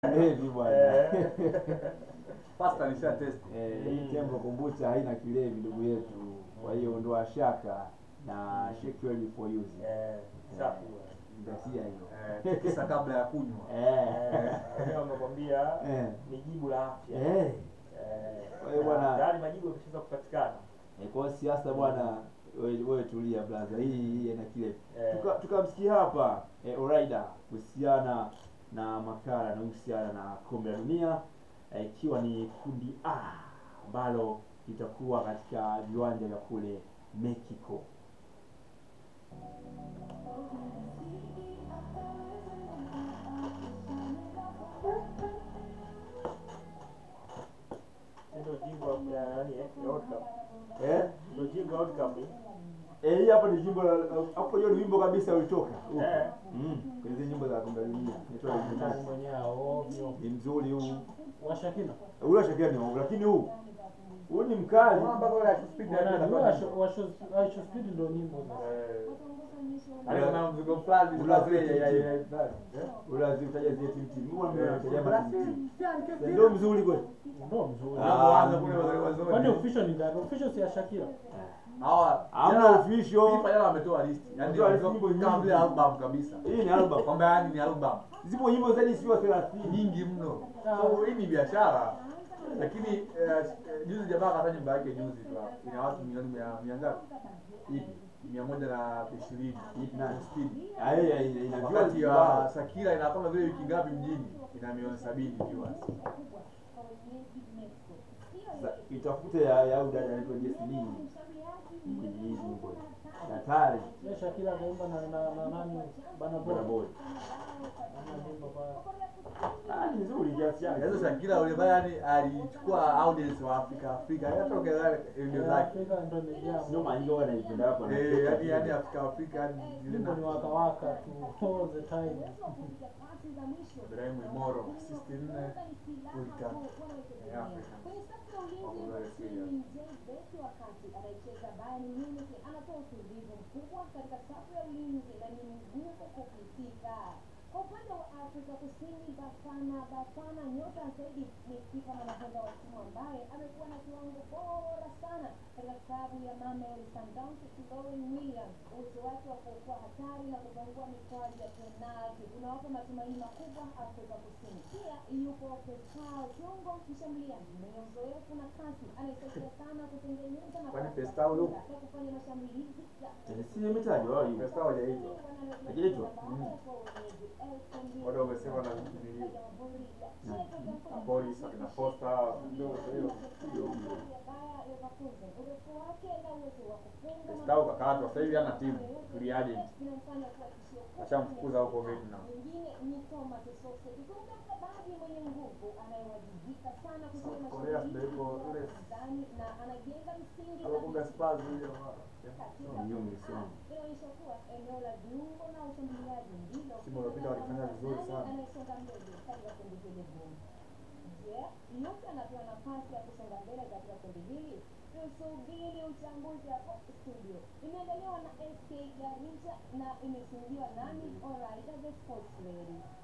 Heavy bwana. Eh. Pasta nisha test. Eh, hii tembo kombucha haina kilevi ndugu yetu, kwa hiyo ondoa shaka na shake well before using. Eh, safi Zingatia hiyo. Eh, kisa kabla ya kunywa. Eh. Wenyewe wamekwambia Eh. ni jibu la afya. Eh. Eh, Kwa hiyo bwana- tayari majibu yameshaanza kupatikana. Eh, Kwa hiyo siasa bwana, wewe wewe tulia blaza, hii hii haina kilevi. Eh. Tuka- Tukamsikia hapa eh, Oraida kuhusiana na makala yanayohusiana na kombe la dunia eh, ikiwa ni kundi A ambalo litakuwa katika viwanja vya kule Mexico. Ndio jibu ya nani eh? ya World Cup. Eh? Ndio jibu ya World Cup. eh? Eh, hii hapa ni jimbo la hapo hiyo ni wimbo kabisa ulitoka. Huko. Eh. Mm. Kwenye zile nyimbo za kombe la dunia. Inaitwa Nani Illuminati. mwenyewe ovyo. Ni mzuri huu. Washakina. Ule shakia ni wangu lakini huu huu ni mkali. Unaona mpaka wale akispeed na Wanajua yeye washo- washo washo speed ndio nyimbo za. Eh. Yaani kuna mzigo fulani Ula- zile ya ya ya fulani. Eh? Ule lazima utaje zile timu timu. Mbona Eh, mtaja ma timu timu. Brazil. Ndio mzuri kweli. Ndio mzuri. Ah. Unapoanza kule wazee wazee. Kwani official ni nani? Official si ya Shakira. Hawa Hamna jana- official. FIFA jana wametoa list. Yaani Wametoa list wametoa nyimbo kama nyingi. vile album kabisa. Hii ni album. Kwamba yaani ni album. Zipo nyimbo zaidi sio 30. nyingi mno. So hii ni biashara. Lakini eh, eh, juzi jamaa akataja nyumba yake juzi tu hapo. Ina watu milioni mia mia ngapi? Ipi? Mia moja na ishirini. Ipi nani? Speed. Ah, hii ina- ina Wakati viewers wa kibao. Sakira ina kama vile wiki ngapi mjini? Ina milioni sabini viewers. Sa- Itafute ya ya huyu dada anaitwa Jessie kwenye hii nyimbo. Hatari. Ya Shakira kaimba na na na nani? Bana Bora Boy. boy. Ana nyimbo pale. Ah, ni nzuri kiasi chake. Yaani Shakira yule bwana yani alichukua audience wa Afrika Afrika. Hata toka zile video Ya zake. Afrika ndio imejaa. Sio manyo wanaipenda hapo na. Eh, yani yani Afrika Afrika yani zile Nyimbo ni na waka waka tu all the time. Ibrahim Imoro 64 World Cup. Eh, Africa. Wako very serious. wakati anaicheza Bayern Munich anatoa utulivu mkubwa katika safu ya ulinzi na ni mgumu kupitika. Kwa upande wa Afrika Kusini, Bafana Bafana nyota zaidi ni kipa na nahodha wa timu ambaye amekuwa na kiwango bora sana katika klabu ya Mamelodi Sundowns, Lauren Williams. Uwezo wake wa kuokoa hatari na kupangua mikwaju ya penalti unawapa matumaini makubwa Afrika Kusini. Pia yupo Fesal kiungo mshambuliaji mwenye uzoefu na kasi, anayesaidia sana kutengeneza nafasi Kwani za Fesal yupo? kutosha kwa kufanya mashambulizi ya Eh, Si imetajwa wao hiyo. Pesa hajaitwa. Hajaitwa? Watu wamesema na nili na polisi na posta ndio hiyo. Stau kakatwa sasa hivi hana timu, free agent. Ashamfukuza huko Vietnam. Mwingine ni Thomas Sose, kiungo mkabaji mwenye nguvu anayewajibika sana kufanya South Korea mashambulizi ndio yuko kwa yule ndani na anajenga msingi alokuga thabiti Spurs huyo. katika Hiyo mlisoma. inaonyesha kuwa eneo la viungo na ushambuliaji ndilo Msimu uliopita walifanya vizuri sana. anayesonga mbele katika kundi hili gumu. Je, yupi anapewa nafasi ya kusonga mbele katika kundi hili? Tusubiri uchambuzi hapo studio. Imeandaliwa na SK Garissa na imesimuliwa nami Oraida the Sports Lady.